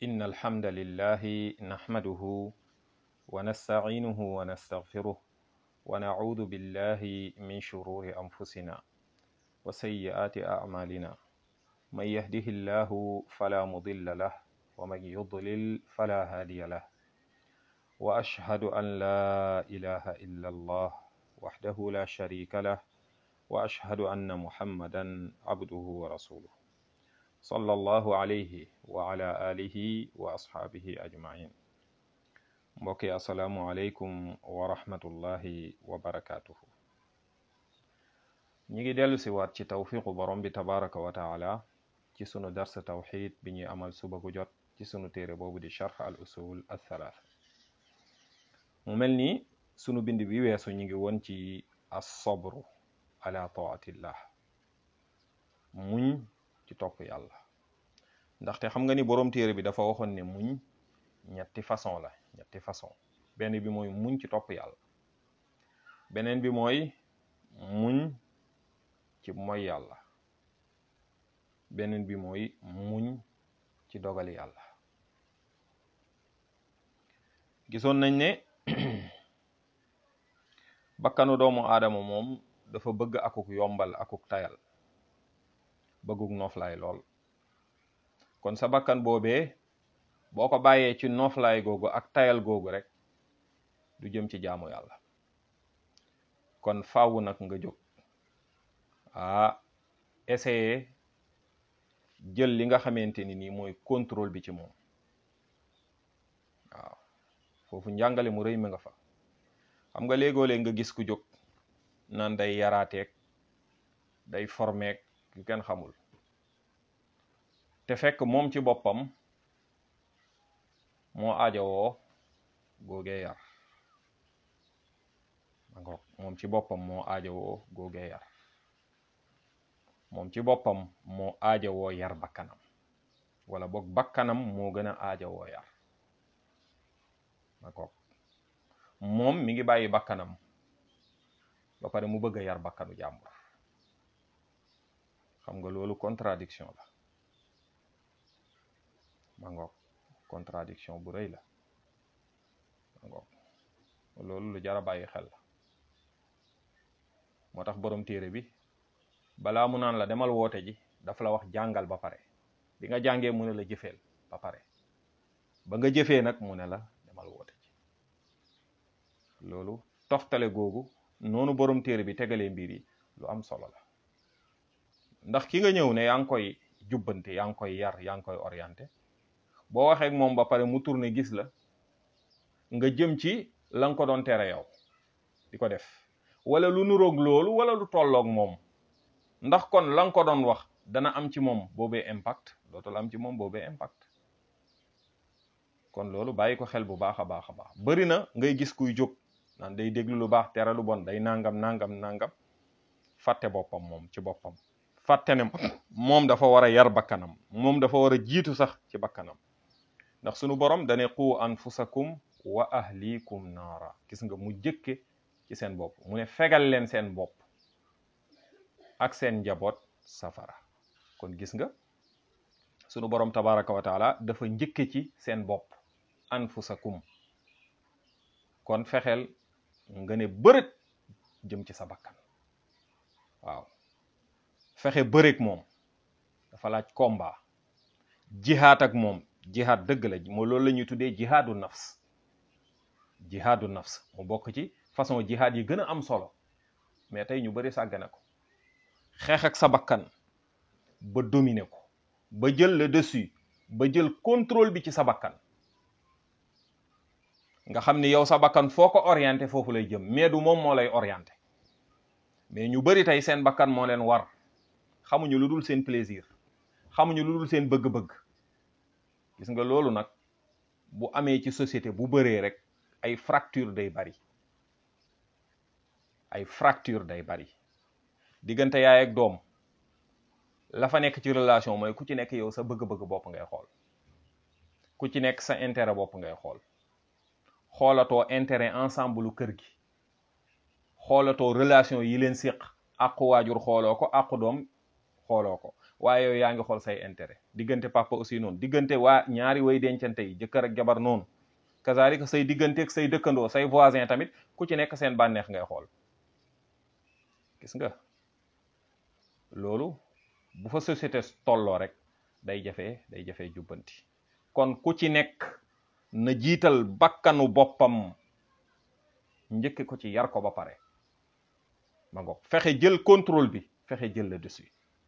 إن الحمد لله نحمده ونستعينه ونستغفره ونعوذ بالله من شرور أنفسنا وسيئات أعمالنا من يهده الله فلا مضل له ومن يضلل فلا هادي له وأشهد أن لا إله إلا الله وحده لا شريك له وأشهد أن محمدا عبده ورسوله صلى الله عليه وعلى آله وأصحابه أجمعين mbokki asalaamu aleykum wa rahmatullahi wa barakaatuhu ñi ngi dellu si waat ci tawfiqu borom bi tabaraka wa taala ci sunu darsa tawxid bi ñuy amal suba gu jot ci sunu téere boobu di charx al usul al thalath mu mel ni sunu bind bi weesu ñi ngi woon ci assobru ala taatillah muñ ci topp yàlla ndaxte xam nga ni borom téere bi dafa waxoon ne muñ ñetti façon la ñetti façon benn bi mooy muñ ci topp yàlla beneen bi mooy muñ ci moy yàlla beneen bi mooy muñ ci dogali yàlla gisoon nañ ne bakkanu doomu aadama moom dafa bëgg akuk yombal akuk tayal bëgguk noflaay lool kon sa bakkan boobee boo ko bàyyee ci noflaay googu ak tayal googu rek du jëm ci jaamu yàlla kon faaw nag nga jóg ah essayer jël li nga xamante ni nii mooy contrôle bi ci moom waaw foofu njàngale mu rëy mi nga fa xam nga léegoo-léeg nga gis ku jóg naan day yaraateeg day formeeg yu kenn xamul te fekk moom ci boppam moo aajowoo googee yar d'accord moom ci boppam moo aajowoo googee yar moom ci boppam moo aajowoo yar bakkanam wala boog bakkanam moo gën a aajowoo yar d'accord moom mi ngi bàyyi bakkanam ba pare mu bëgg a yar bakkanu jàmbur xam nga loolu contradiction la ma ngoog contradiction bu rëy la ma ngoog loolu lu jar a bàyyi xel la moo tax borom téere bi balaa mu naan la demal woote ji dafa la wax jàngal ba pare bi nga jàngee mu ne la jëfeel ba pare ba nga jëfee nag mu ne la demal woote ji loolu toftale googu noonu borom téere bi tegalee mbir yi lu am solo la ndax ki nga ñëw ne yaa ngi koy jubbante yaa ngi koy yar yaa ngi koy orienté boo waxee ak moom ba pare mu tourné gis la nga jëm ci la nga ko doon tere yow di ko def wala lu nuroog loolu wala lu tolloog moom ndax kon la nga ko doon wax dana am ci moom boobee impact dootul am ci moom boobee impact kon loolu bàyyi ko xel bu baax a baax a baax bari na ngay gis kuy jóg naan day déglu lu baax tere lu bon day nangam nangam nangam fàtte boppam moom ci boppam fàtte ne moom dafa war a yar bakkanam moom dafa war a jiitu sax ci bakkanam ndax sunu borom dane qu anfusakum wa ahlikum naara gis nga mu jëkke ci seen bopp mu ne fegal leen seen bopp ak seen njaboot safara kon gis nga sunu borom tabaraka wa taala dafa njëkke ci seen bopp anfusakum kon fexeel nga ne bërët jëm ci sa bakkan waaw fexe bëreek moom dafa laaj combat jihaad ak moom jihaad dëgg la moo loolu la ñuy tuddee jihaadu nafs jihaadu nafs mu bokk ci façon jihaad yi gën a am solo mais tey ñu bëri sàggane ko xeex ak sa bakkan ba dominer ko ba jël le dessus ba jël contrôle bi ci sa bakkan nga xam ni yow sa bakkan foo ko orienté foofu lay jëm mais du moom moo lay orienté mais ñu bëri tey seen bakkan moo leen war xamuñu lu dul seen plaisir xamuñu lu dul seen bëgg-bëgg gis nga loolu nag bu amee ci société bu bëree rek ay fracture day bari ay fracture day bari diggante yaay ak doom la fa nekk ci relation mooy ku ci nekk yow sa bëgg-bëgg bopp ngay xool ku ci nekk sa intérêt bopp ngay xool xoolatoo intérêt ensemble lu kër gi xoolatoo relation yi leen séq àqu waajur xooloo ko àqu doom xooloo ko waaye yow yaa ngi xool say intérêt diggante papa aussi noonu diggante waa ñaari way dencante yi jëkkër ak jabar noonu kazalika say diggante ak say dëkkandoo say voisin tamit ku ci nekk seen bànneex ngay xool gis nga loolu bu fa société tolloo rek day jafe day jafe jubbanti kon ku ci nekk na jiital bakkanu boppam njëkke ko ci yar ko ba pare ma ngoog fexe jël contrôle bi fexe jël le dessus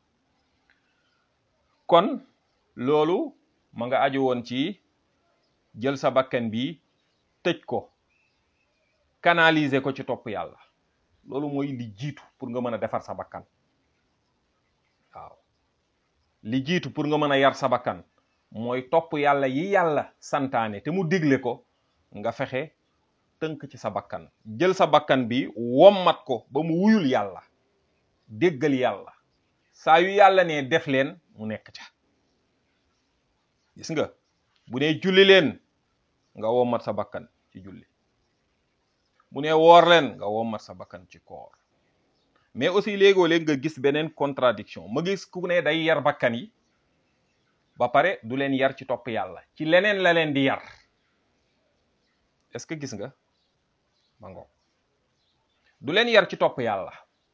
kon loolu ma nga aju woon ci jël sa bakkan bi tëj ko canaliser ko ci topp yàlla loolu mooy li jiitu pour nga mën a defar sa bakkan waaw li jiitu pour nga mën a yar sa bakkan mooy topp yàlla yi yàlla santaane te mu digle ko nga fexe tënk ci sa bakkan jël sa bakkan bi wommat ko ba mu wuyul yàlla déggal yàlla saa yu yàlla ne def leen mu nekk ca gis nga bu ne julli leen nga wommat sa bakkan ci julli bu ne woor leen nga wommat sa bakkan ci koor mais aussi léegoo léeg nga gis beneen contradiction ma gis ku ne day yar bakkan yi ba pare du leen yar ci topp yàlla ci leneen la leen di yar est-ce que gis nga ma ngo du leen yar ci topp yàlla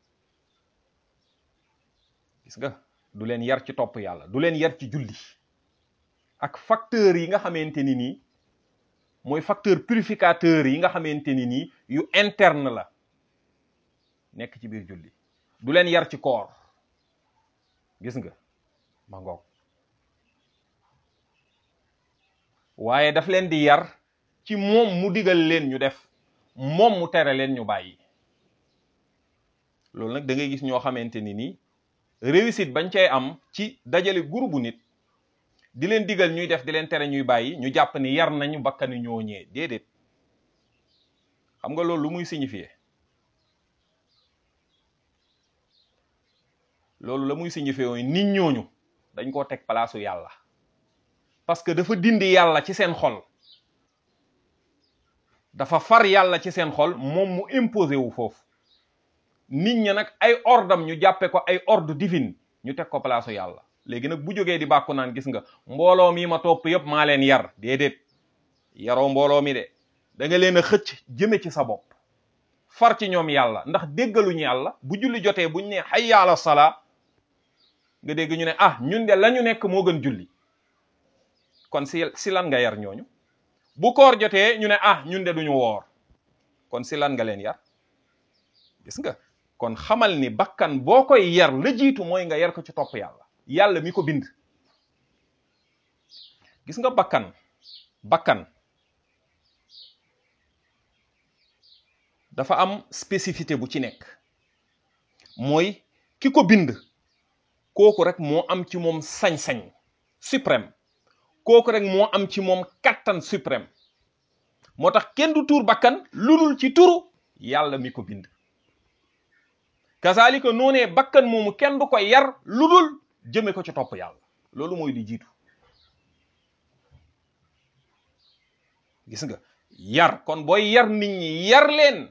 gis nga du leen yar ci topp yàlla du leen yar ci julli ak facteurs yi nga xamante ni nii mooy facteur purificateur yi nga xamante ni nii yu interne la nekk ci biir julli du leen yar ci koor gis nga ma ngoog waaye daf leen di yar ci moom mu digal leen ñu def moom mu tere leen ñu bàyyi loolu nag da ngay gis ñoo xamante ni nii réussite bañ cay am ci dajale groupe bu nit di leen digal ñuy def di leen tere ñuy bàyyi ñu jàpp ni yar nañu bakkani ñoo ñee déedéet xam nga loolu lu muy signifier loolu la muy signifier mooy nit ñooñu dañ koo teg palaasu yàlla parce que dafa dindi yàlla ci seen xol dafa far yàlla ci seen xol moom mu imposé wu foofu nit ña nag ay ordam ñu jàppe ko ay ordre divine ñu teg ko palaasu yàlla léegi nag bu jógee di bàkku naan gis nga mbooloo mi ma topp yëpp maa leen yar déedéet yaroo mbooloo mi de da nga leen a xëcc jëme ci sa bopp far ci ñoom yàlla ndax déggaluñu yàlla bu julli jotee buñ ne hayya ala salaa nga dégg ñu ne ah ñun de la ñu nekk moo gën julli kon si si lan nga yar ñooñu bu koor jotee ñu ne ah ñun de duñu woor kon si lan nga leen yar gis nga kon xamal ni bakkan boo koy yar la jiitu mooy nga yar ko ci topp yàlla yàlla mi ko bind gis nga bakkan bakkan dafa am spécificité bu ci nekk mooy ki ko bind kooku rek moo am ci moom sañ-sañ suprême kooku rek moo am ci moom kattan suprême moo tax kenn du tuur bakkan lu dul ci turu yàlla mi ko bind kazalika noonee bakkan moomu kenn du ko yar lu dul jëme ko ci topp yàlla loolu mooy li jiitu gis nga yar kon booy yar nit ñi yar leen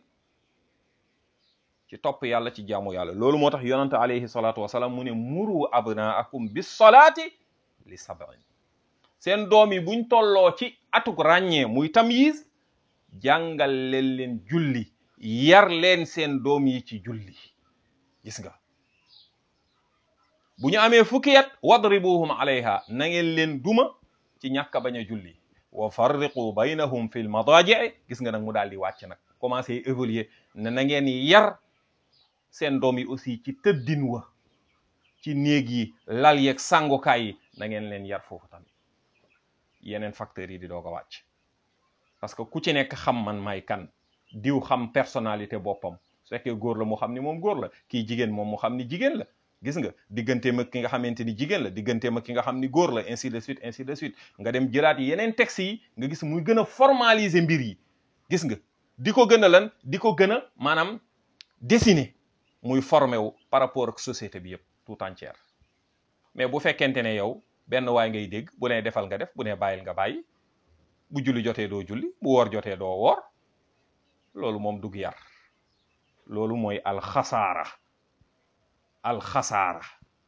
ci topp yàlla ci jaamu yàlla loolu moo tax yonante alayhi salaatu wasalaam mu ne muru abnaakum bis salaati li sab'in seen doom yi buñ tolloo ci atuk ràññee muy tamyiz jàngal leen leen julli yar leen seen doom yi ci julli gis nga bu ñu amee fukki at wadribuhum alayha na ngeen leen duma ci ñàkk a bañ a julli wa farriqu baynahum fil madaaji gis nga nag mu daal di wàcc nag commencé évoluer ne na ngeen yar seen doom yi aussi ci tëddin wa ci néeg yi lal yeeg sàngukaay yi na ngeen leen yar foofu tamit yeneen facteurs yi di doog a wàcc parce que ku ci nekk xam man may kan diw xam personnalité boppam su fekkee góor la mu xam ni moom góor la kii jigéen moom mu xam ni jigéen la gis nga digganteem ak ki nga xamante ni jigéen la digganteem ak ki nga xam ni góor la ainsi de suite ainsi de suite nga dem jëlaat yeneen textes yi nga gis muy gën a formaliser mbir yi gis nga di ko gën a lan di ko gën a maanaam dessiner muy formé wu par rapport ak société bi yëpp tout entière mais bu fekkente ne yow benn waay ngay dégg bu ne defal nga def bu ne bàyyil nga bàyyi bu julli jotee doo julli bu woor jotee doo woor loolu moom dug yar loolu mooy alxasaara alxasaara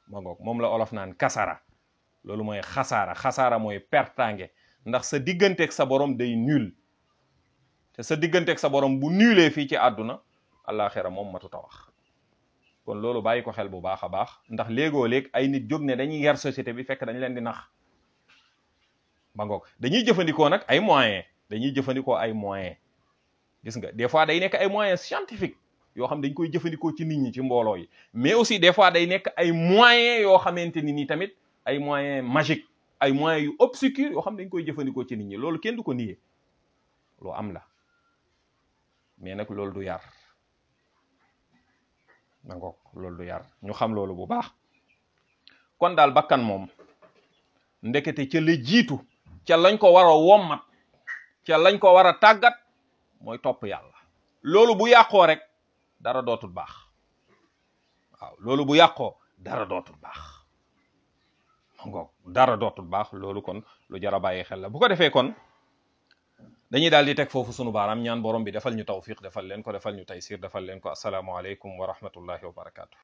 ma ngoog moom la olof naan kasara loolu mooy xasaara xasaara mooy pertange ndax sa digganteeg sa borom day nul te sa digganteeg sa borom bu nulee fii ci àdduna àllaaxira moom matuta wax kon loolu bàyyi ko xel bu baax a baax ndax léegoo léeg ay nit jóg ne dañuy yar société bi fekk dañ leen di nax ba ngoog dañuy jëfandikoo nag ay moyens dañuy jëfandikoo ay moyens gis nga des fois day nekk ay moyens scientifiques yoo xam dañ koy jëfandikoo ci nit ñi ci mbooloo yi mais aussi des fois day nekk ay moyens yoo xamante ni ni tamit ay moyens magiques ay moyens yu obscurs yoo xam dañ koy jëfandikoo ci nit ñi loolu kenn du ko nier lu am la mais nag loolu du yar ma ngoog loolu du yar ñu xam loolu bu baax kon daal bakkan moom ndekete ca la jiitu ca lañ ko war a wommat ca lañ ko war a tàggat mooy topp yàlla loolu bu yàqoo rek dara dootul baax waaw loolu bu yàqoo dara dootul baax ma ngoog dara dootul baax loolu kon lu jar a bàyyi xel la bu ko defee kon dañuy daal di teg foofu sunu baaraam ñaan borom bi defal ñu tawfiq defal leen ko defal ñu taysir defal leen ko asalaamualeykum wa rahmatullahi wa barakaatu.